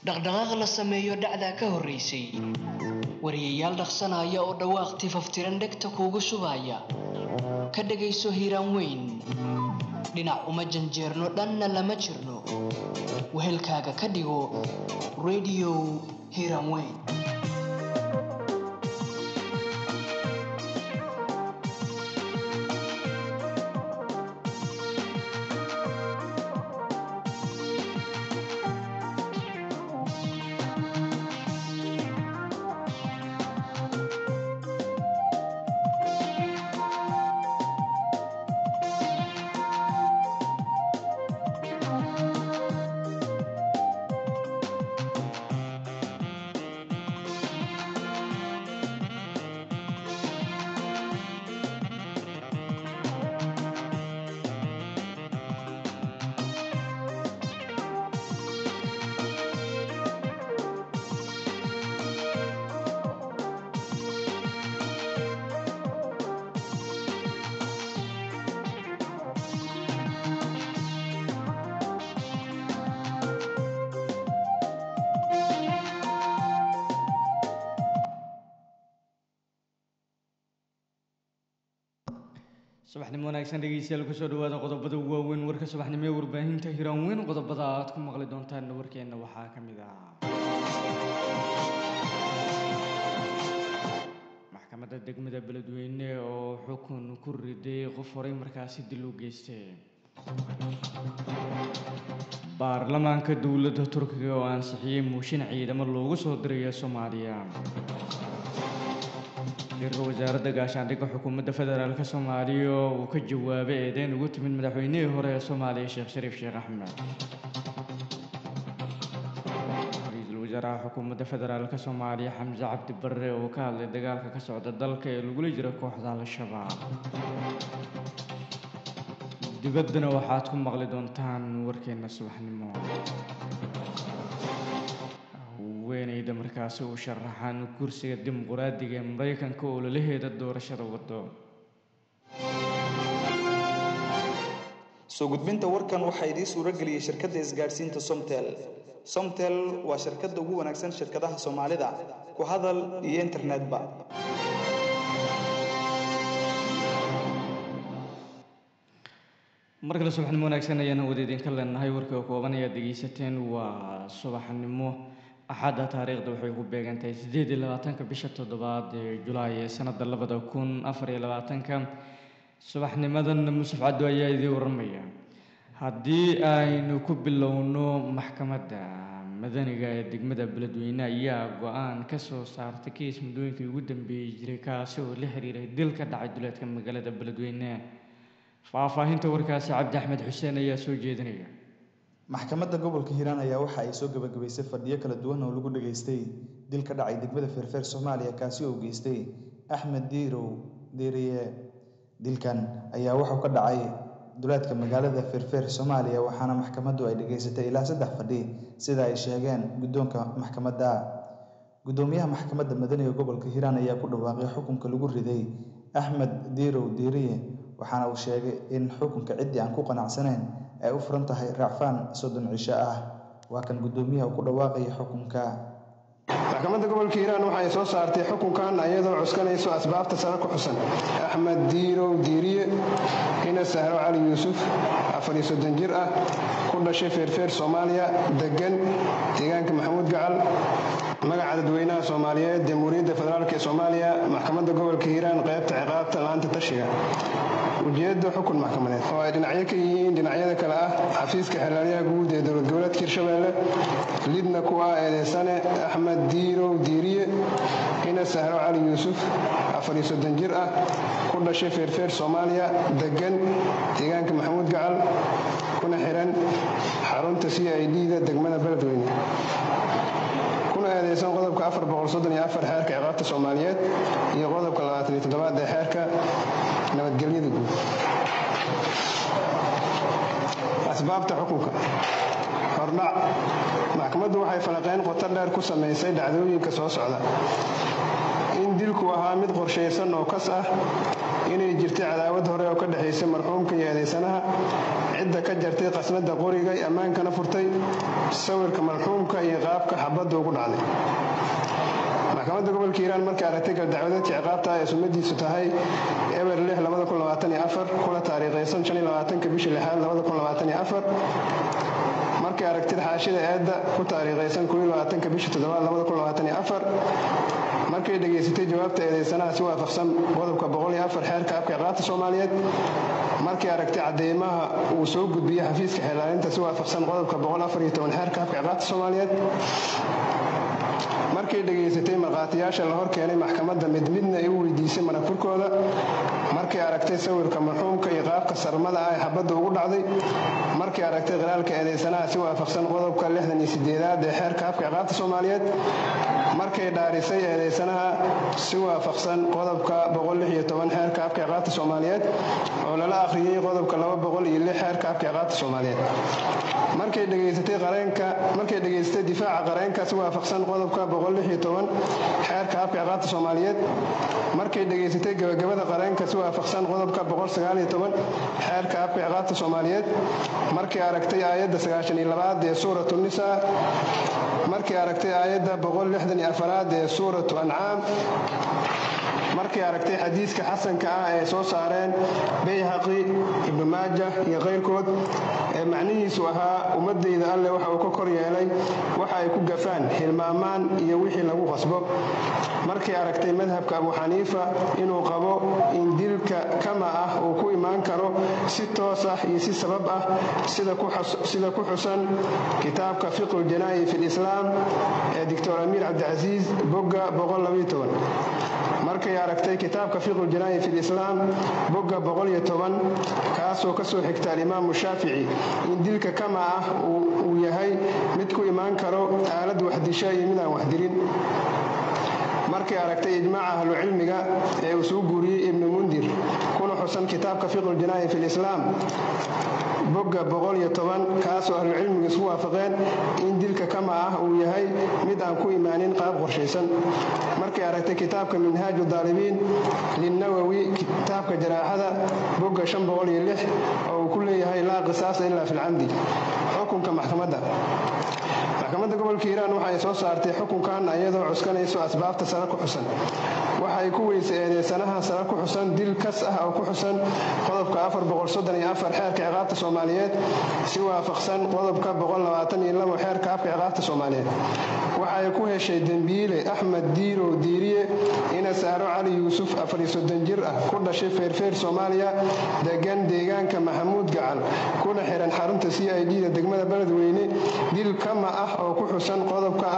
dhaqdhaqaaq la sameeyo dhacdaa ka horraysay wariyayaal dhaqsanaya oo dhawaaq tifaftiran dhegta kuugu shubaya ka dhegayso hiiraan weyn dhinac uma janjeerno dhanna lama jirno wehelkaaga ka dhigo radio hiiraan weyn subaxnimo wanaagsan dhegeystayaal kusoo dhawaada qodobada waaweyn warka subaxnimo ee warbaahinta hiraan weyn qodobada aad ku maqli doontaan warkeenna waxaa ka mid ah maxkamadda degmada beledweyne oo xukun ku riday qof horay markaasi dil u geystay baarlamaanka dowladda turkiga oo ansixiyey muushin ciidamo loogu soo dirayo soomaaliya wasiirka wasaaradda gaashaandhigga xukuumadda federaalk soomaaliya oo uu ka jawaabay eedeyn ugu timid madaxweynihii hore ee soomaaliya sheekh shariif sheekh axmed ra-iisul wasaaraha xukuumadda federaalk soomaaliya xamse cabdi barre oo ka hadlay dagaalka ka socda dalka ee lagula jiro kooxda al-shabaab dibaddana waxaad ku maqli doontaan warkeenna subaxnimo haweeneyda markaasi u sharaxaan kursiga dimuquraadiga ee maraykanka oo lalaheeda doorashada wado soo gudbinta warkan waxaa idiin suuro geliyey shirkadda isgaadhsiinta somtel somtel waa shirkadda ugu wanaagsan shirkadaha soomaalida ku hadal iyo internetba mar kale subaxnimo wanaagsan ayaan hawada idinka leenahay warka kooban ayaad dhegeysateen waa subaxnimo axadda taariikhda waxay ku beegantahay siddeed iyo labaatanka bisha toddobaad ee julaay ee sanadda labada kun afar iyo labaatanka subaxnimadan musaf caddo ayaa idiin warramaya haddii aynu ku bilowno maxkamadda madaniga ee degmada beledweyne ayaa go-aan ka soo saartay kiis muddooyinkii ugu dambeeyey jiray kaasi oo la xiriiray dil ka dhacay duleedka magaalada beledweyne faahfaahinta warkaasi cabdi axmed xuseen ayaa soo jeedinaya maxkamadda gobolka hiiraan ayaa waxa ay soo gabagabaysay fadhiyo kala duwan oo lagu dhageystay dil ka dhacay degmada feerfeer soomaaliya kaasi oo geystay axmed diirow diiriye dilkan ayaa wuxuu ka dhacay duleedka magaalada feerfeer soomaaliya waxaana maxkamaddu ay dhageysatay ilaa saddex fadhi sida ay sheegeen guddoonka maxkamadda guddoomiyaha maxkamadda madaniga gobolka hiiraan ayaa ku dhawaaqay xukunka lagu riday axmed diirow diiriye waxaana uu sheegay in xukunka ciddii aan ku qanacsanayn ay u furan tahay raacfaan soddon cisho ah waa kan guddoomiyaha ku dhawaaqaya xukunka maxkamadda gobolka hiiraan waxay soo saartay xukunkan iyadoo cuskanayso asbaabta sare ku xusan axmed diirow diiriye ina sahro cali yuusuf afariyo soddon jir ah ku dhashay feerfeer soomaaliya deggan deegaanka maxamuud gacal magaca dadweynaha soomaaliyeed jamhuuriyadda federaalk ee soomaaliya maxkamadda gobolka hiiraan qaybta ciqaabta laanta tashiga ujeedda xukun maxkamadeed oo ay dhinacyo ka yihiin dhinacyada kale ah xafiiska xeelaalyaha guud ee dowlad goboleedka hirshabeelle lidna ku ah eedeysane axmed diirow diiriye ina sahro cali yuusuf afariyo soddon jir ah ku dhashay feerfeer soomaaliya deggan deegaanka maxamuud gacal kuna xiran xarunta c i d da degmada beledweyne kuna eedeysan qodobka xeerka ciqaabta soomaaliyeed iyo qodobka aad ee xeerka nabadgelyada guud asbaabta xukunka hordhac maxkamaddu waxay falaqeyn qoto dheer ku samaysay dhacdooyinka soo socda in dilku ahaa mid qorshaysan oo kas ah inay jirtay cadaawad hore oo ka dhexaysay marxuumka iyo eedaysanaha cidda ka jartay qasnada qoriga ammaankana furtay sawirka marxuumka iyo qaabka xabadda ugu dhacday maxkamadda gobolka hiiraan markay aragtay galdacwadeedka ciqaabta ee sumadiisu tahay eber kuna taariikhaysan bisha lixaad markay aragtid xaashida eedda ku taariikhaysan bisha toddobaad markay dhegaysatay jawaabta eedaysanaha si waafaqsan qodobka xeerka afka ciqaabta soomaaliyeed markay aragtay cadeymaha uu soo gudbiyey xafiiska xeelaalinta si waafaqsan qodobka xeerka afka ciqaabta soomaaliyeed markay dhegaysatay markhaatiyaasha la hor keenay maxkamadda mid midna ay u weydiisay maragfurkooda markay aragtay sawirka marxuumka iyo qaabka sarmada ah ee xabadda ugu dhacday markay aragtay qiraalka eedaysanaha si waafaqsan qodobka lixdan iyo sideedaad ee xeerka afka ciqaabta soomaaliyeed markay dhaarisay eedaysanaha si waafaqsan qodobka xeerka afka ciqaabta soomaaliyeed oo lala akhriyey qodobka xeerka afka ciqaabta soomaaliyeed markay dhegaysatay qareenka markay dhegaysatay difaaca qareenka si waafaqsan qodobka xeerka afka ciqaabta soomaaliyeed markay dhegaysatay gabagabada qareenka si waafaqsan qodobka xeerka afka ciqaabta soomaaliyeed markay aragtay aayadda sagaashanilabaad ee suuratu nisa markay aragtay aayadda boqollixdaniafaraad ee suuratu ancaam markay aragtay xadiiska xasanka ah ee soo saareen bayhaqi ibnu maaja iyo kayrkood ee macnihiisu ahaa ummadayda alleh waxa uu ka kor yeelay waxa ay ku gafaan hilmaamaan iyo wixii lagu qasbo markay aragtay madhabka abu xaniifa inuu qabo in dilka kama ah uu ku imaan karo si toos ah iyo si sabab ah sida ku xusan kitaabka fiqhu ljanaa'i fi lislaam ee doctor amiir cabdicasiis bogga markay aragtay kitaabka fiqhu janaa'i fi lislaam bogga kaasoo ka soo xigta alimaamu shaafici in dilka kama ah uu yahay mid ku imaan karo aalad waxdisha iyo mid aan waxdilin markay aragtay ijmaaca ahlucilmiga ee uu suu guuriyey ibnu mundir kuna xusan kitaabka fiqhu janaa'i fi lislaam bogga kaasoo ahlucilmigu isku waafaqeen in dilka kama ah uu yahay mid aan ku imaanin qaab qorshaysan markay aragtay kitaabka minhaaju daalibiin linnawowi kitaabka jaraaxada bogga oo uu ku leeyahay laa qisaasa ilaa fi lcamdi xukunka maxkamadda maxkamadda gobolka hiiraan waxa ay soo saartay xukunkan iyadoo cuskanayso asbaabta sare ku xusan waxa ay ku weysay eedeysanaha sare ku xusan dil kas ah oo ku xusan qodobka xeerka ciqaabta soomaaliyeed si waafaqsan qodobka xeerka afka ciqaabta soomaaliyeed waxa ay ku heshay dembiile axmed diirow diiriye ina saaro cali yuusuf jir ah ku dhashay feerfeer soomaaliya degan deegaanka maxamuud gacal kuna xiran xarunta c i d da degmada beledweyne dil kama ah oo ku xusan qodobka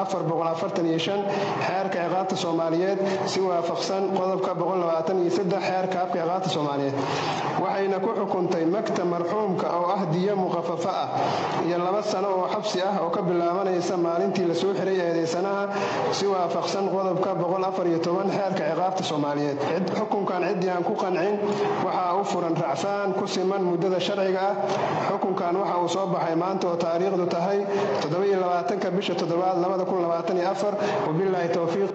xeerka ciqaabta soomaaliyeed si waafaqsan qodobka xeerka afka ciqaabta soomaaliyeed waxayna ku xukuntay magta marxuumka oo ah diyo muqafafa ah iyo laba sano oo xabsi ah oo ka bilaabanaysa maalintii lasoo xiray eedeysanaha si waafaqsan qodobka xeerka ciqaabta soomaaliyeed xukunkan ciddii aan ku qancin waxaa u furan racfaan ku siman muddada sharciga ah xukunkan waxa uu soo baxay maanta oo taariikhdu tahay bisha toddobaad wabilaahi towfiiq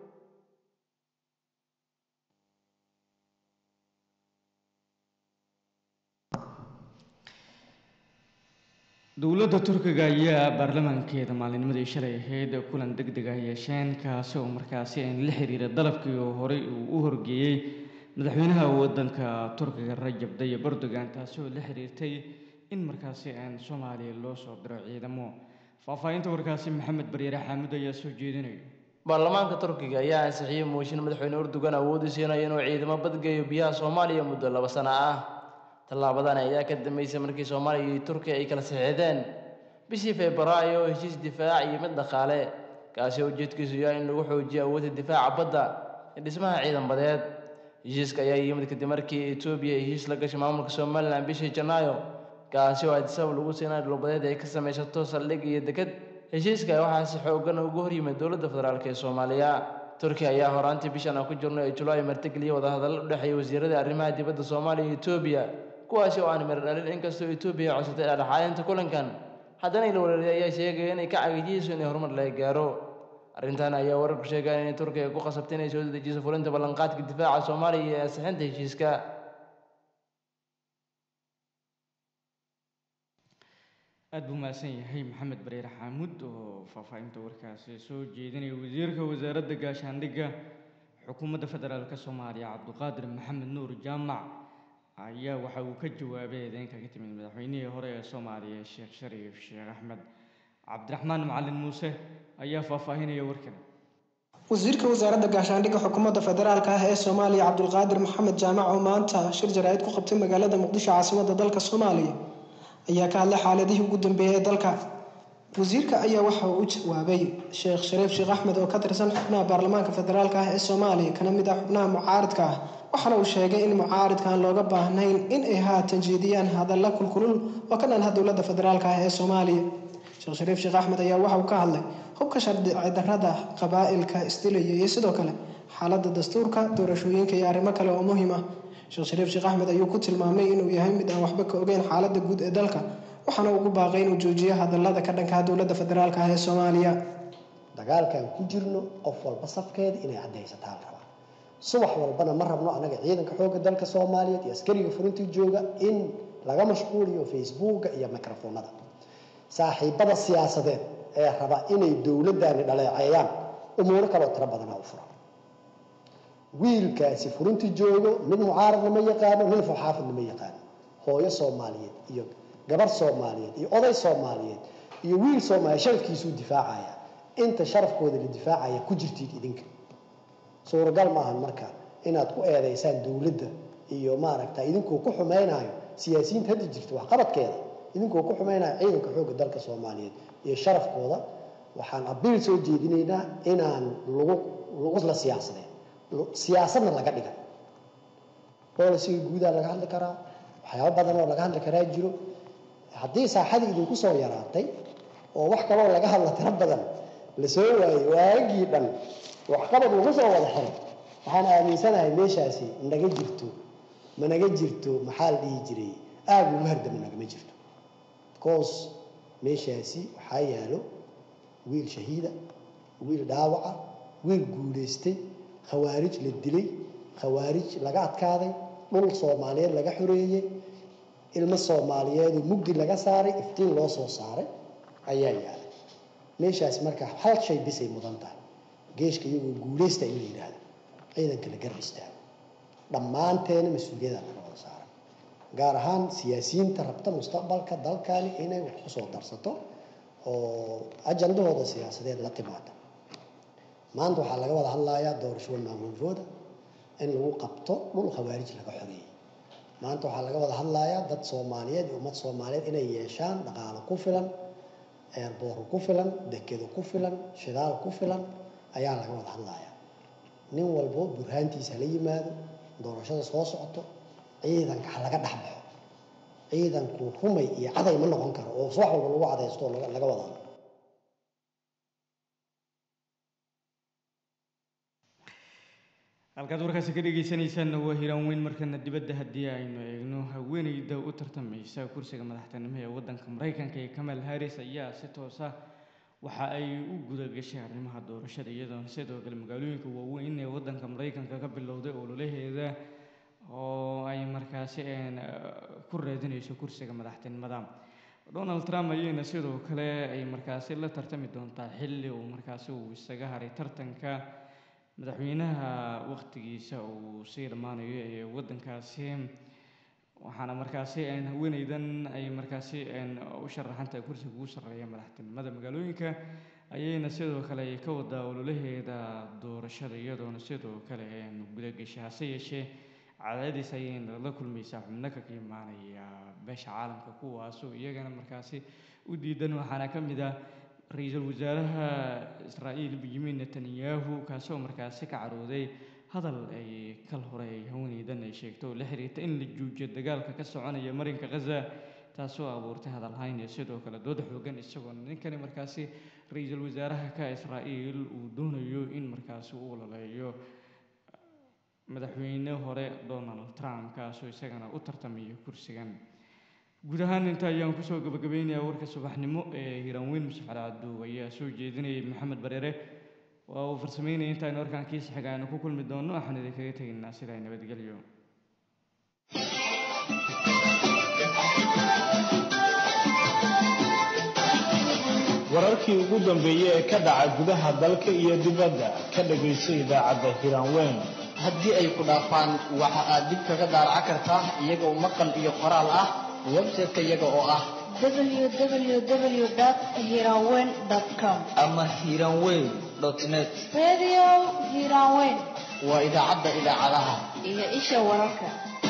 dowladda turkiga ayaa baarlamaankeeda maalinimadii shalay ahayd kulan deg deg ah yeesheen kaasi oo markaasi aan la xiriira dalabkii oo horey uu u horgeeyey madaxweynaha wadanka turkiga rajab dayib erdogan taasi oo la xiriirtay in markaasi aan soomaaliya loo soo diro ciidamo faahfaahinta warkaasi maxamed baryaare xaamud ayaa soo jeedinaya baarlamaanka turkiga ayaa ansixiyey mooshin madaxweyne erdogan awoodi siinayo inuu ciidamo badgeeyo biyaha soomaaliya muddo laba sano ah tallaabadan ayaa ka dambeysay markii soomaaliya iyo turkiya ay kala saxiixdeen bishii febraayo heshiis difaac iyo mid dhaqaale kaasi oo ujeedkiisu yahay in lagu xoojiyo awoodda difaaca badda ee dhismaha ciidan badeed heshiiska ayaa yimid kadib markii etoobiya heshiis la gashay maamulka somalilan bishii janaayo kaasi oo adisabab lagu siinay dhulbadeed ay ka samaysato saldhig iyo deked heshiiska waxaa si xoogan ugu horyimid dowladda federaalk ee soomaaliya turkiya ayaa horaantii bishan aan ku jirno ee julaay martigeliyay wadahadallo u dhexeeya wasiirada arrimaha dibadda soomaaliya iyo etoobiya kuwaasi oo aan mir dhalin inkastoo etoobiya codsatay dhexdhexaadinta kulankan haddana ila wareeray ayaa sheegaya inay ka cagajiyeyso inay horumar laga gaaro arrintan ayaa wararku sheegaya inay turkiga ku qasabtay inay soo dedejiso fulinta ballanqaadka difaaca soomaaliya iyo ansixinta heshiiska aada buu mahadsan yahay maxamed bareer xaamud oo faahfaahinta warkaasi soo jeedinaya wasiirka wasaaradda gaashaandhigga xukuumadda federaalk soomaaliya cabduqaadir maxamed nuur jaamac ayaa waxa uu ka jawaabay eedeynka ka timid madaxweynihii hore ee soomaaliya sheekh shariif sheekh axmed cabdiraxmaan macalin muuse ayaa faahfaahinaya warkan wasiirka wasaaradda gaashaandhigga xukuumadda federaalka ah ee soomaaliya cabdulqaadir maxamed jaamac oo maanta shir jaraa'id ku qabtay magaalada muqdisho caasimadda dalka soomaaliya ayaa ka hadlay xaaladihii ugu dambeeyay ee dalka wasiirka ayaa waxa uu u jawaabay sheekh shariif sheekh axmed oo ka tirsan xubnaha baarlamaanka federaalka ah ee soomaaliya kana mid ah xubnaha mucaaridka ah waxaana uu sheegay in mucaaridkaan looga baahnayn in ay haatan jeediyaan hadalla kulkulul oo ka dhanha dowladda federaalka ah ee soomaaliya sheekh shariif sheekh axmed ayaa waxa uu ka hadlay hubka sharci darrada qabaa'ilka isdilaya iyo sidoo kale xaaladda dastuurka doorashooyinka iyo arrimo kale oo muhiim ah sheekh shariif sheekh axmed ayuu ku tilmaamay inuu yahay mid aan waxba ka ogeyn xaaladda guud ee dalka waxaana ugu baaqay inuu joojiyo hadallada ka dhankaha dowladda federaalka ah ee soomaaliya dagaalkan ku jirno qof walba safkeeda inay caddaysataa la rabaa subax walbana ma rabno anaga ciidanka xoogga dalka soomaaliyeed iyo askariga furintii jooga in laga mashquuliyo facebooka iyo microfoonada saaxiibada siyaasadeed ee raba inay dowladdaani dhaleeceeyaan umuuro kaloo tiro badanaa u furan wiilkaasi furintii joogo mid mucaaradna ma yaqaano nin fuxaafidna ma yaqaano hooyo soomaaliyeed iyo gabar soomaaliyeed iyo oday soomaaliyeed iyo wiil soomaaliya sharafkiisuu difaacaya inta sharafkooda la difaacaya ku jirtiin idinka suuragal maahan marka inaad ku eedaysaan dowladda iyo maaragta idinkoo ku xumaynayo siyaasiyiinta hadda jirta waxqabadkeeda idinkoo ku xumaynayo ciidanka xoogga dalka soomaaliyeed iyo sharafkooda waxaan abiil soo jeedinaynaa inaan lagu lagu la siyaasadeen siyaasadna laga dhigan bolisiga guudaa laga hadli karaa waxyaabo badan oo laga hadli karaa jiro haddii saaxadii idinku soo yaraatay oo wax kaloo laga hadla tiro badan la soo waayey waagii dhan waxqabad lagu soo wada xiray waxaan aaminsanahay meeshaasi naga jirto ma naga jirto maxaa la dhihi jiray aag lagu hardama nagama jirto because meeshaasi waxaa yaalo wiil shahiida wiil dhaawaca wiil guulaystay khawaarij la dilay khawaarij laga adkaaday dhul soomaaliyeed laga xoreeyey ilmo soomaaliyeedoo mugdi laga saaray iftiin loo soo saaray ayaa yaalay meeshaas marka hal shay bisay mudan tahay geeshka iyagoo guulaysta in la yidhaahdo ciidanka la garab istaago dhammaanteena mas-uuliyada laga wada saaray gaar ahaan siyaasiyiinta rabta mustaqbalka dalkani inay wax kusoo darsato oo ajandahooda siyaasadeed la timaada maanta waxaa laga wada hadlayaa doorashada maamulkooda in lagu qabto dhul khawaarij laga xoreeyey maanta waxaa laga wada hadlayaa dad soomaaliyeed iyo ummad soomaaliyeed inay yeeshaan dhaqaalo ku filan eerboor ku filan dekedo ku filan shidaal ku filan ayaa laga wada hadlayaa nin walbo burhaantiisa la yimaado doorashada soo socoto ciidanka ha laga dhex baxo ciidanku rumay iyo caday ma noqon karo oo wax walba lagu cadaysto oo laga wada hadlo halkaad warkaasi ka dhegeysanaysaanna waa hiraan weyn markana dibadda haddii aynu eegno haweeneyda u tartamaysa kursiga madaxtinimo ee waddanka maraykanka ee kamal harris ayaa si toosa waxa ay u guda gashay arrimaha doorashada iyadoona sidoo kale magaalooyinka waaweyn ee waddanka maraykanka ka bilowday ololaheeda oo ay markaasi ku raadinayso kursiga madaxtinimada donald trump ayayna sidoo kale ay markaasi la tartami doontaa xilli uu markaasi uu isaga haray tartanka madaxweynaha waqtigiisa uu sii dhammaanayo ee waddankaasi waxaana markaasi haweeneydan ay markaasi u sharaxantahay kursiga ugu sarreeya madaxtinimada magaalooyinka ayayna sidoo kale ay ka wadaa ololaheeda doorashada iyadoona sidoo kale gudagashay hase yeeshee cadaadis ayayna la kulmaysaa xubno kaga imaanaya beesha caalamka kuwaasoo iyagana markaasi u diidan waxaana ka mid ah ra-iisul wasaaraha israa'iil benyamin netanyahu kaasoo markaasi ka carooday hadal ay kal hore ay haweeneydan ay sheegto oo la xiriirta in la joojiyo dagaalka ka soconaya marinka khaza taasoo abuurtay hadalhayn iyo sidoo kale dood xoogan isagoona ninkani markaasi ra-iisul wasaaraha ka israa'iil uu doonayo in markaasi uu ololeeyo madaxweyne hore donald trump kaasoo isagana u tartamaya kursigan guud ahaan inta ayaan kusoo gabagabeynayaa warka subaxnimo ee hiiraanweyn musaf cali cabduub ayaa soo jeedinayay maxamed bareere waa uu farsameynaya intaaynu warkaan kiisa xiga aynu ku kulmi doonno waxaan idinkaga tegaynaa sidaa nabadgelyo wararkii ugu dambeeyey ee ka dhaca gudaha dalka iyo dibadda ka dhagayso idaacadda hiraanweyn haddii ay ku dhaafaan waxa aad dib kaga daaraca kartaa iyagoo maqal iyo qoraal ah website-ka iyaga oo ah www.hiranweyn.com ama hiranweyn net Radio Hiranweyn waa idaacadda idaacadaha iyo isha wararka.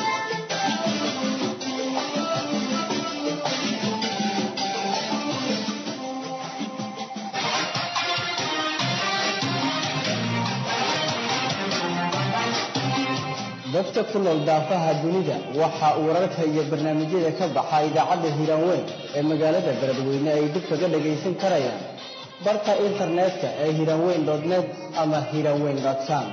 dadka ku nool daafaha dunida waxa uu wararka iyo barnaamijyada ka baxa idaacadda hiranweyn ee magaalada beledweyne ay dib kaga dhagaysan karayaan barka internetka ee hiranweyn net ama hiranweyn com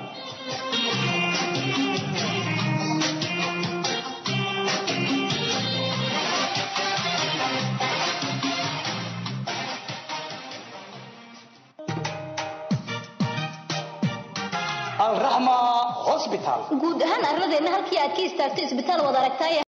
alraxma hospital guud ahaan arladeenna halkii aad ka istaagto isbitaal wad aragtaaye